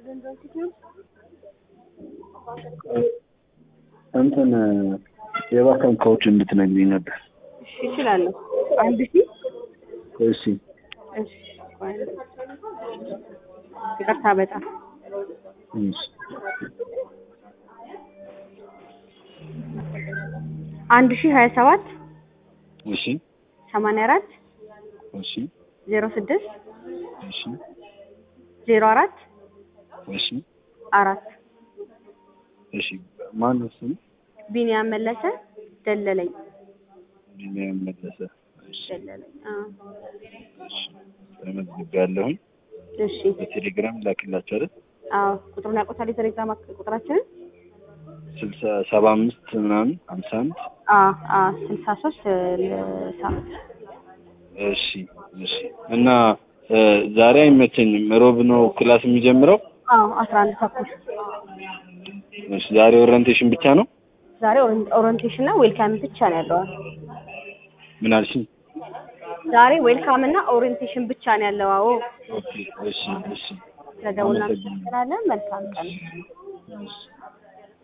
እንትን የባንክ ካውች እንድትነግሪኝ ነበር። እሺ እችላለሁ። አንድ ሺህ እሺ እሺ ቆይ አንዴ። ይቅርታ በጣም እሺ አንድ ሺህ ሀያ ሰባት እሺ ሰማንያ አራት እሺ ዜሮ ስድስት እሺ ዜሮ አራት እሺ አራት እሺ ማን ነው ስሙ? ቢኒያም መለሰ ደለለኝ ቢኒያም መለሰ። እሺ ደለለኝ አዎ እሺ ተመዝግቤያለሁኝ። እሺ በቴሌግራም ላክላችሁ አይደል? አዎ ቁጥሩን ያውቁታል የቴሌግራም አክ- ቁጥራችንን ስልሳ ሰባ አምስት ምናምን ሀምሳ አንድ አዎ አዎ ስልሳ ሶስት ሳምንት እሺ እሺ እና እ ዛሬ አይመቸኝም። ሮብ ነው ክላስ የሚጀምረው። አዎ አስራ አንድ ተኩል እሺ ዛሬ ኦሪንቴሽን ብቻ ነው። ዛሬ ኦሪን- ኦሪንቴሽን እና ዌልካም ብቻ ነው ያለው ምን አልሽኝ? ዛሬ ዌልካም እና ኦሪንቴሽን ብቻ ነው ያለው አዎ ኦኬ እሺ እሺ ስለደውልና አመሰግናለሁ። እንችላለን መልካም ቀን እሺ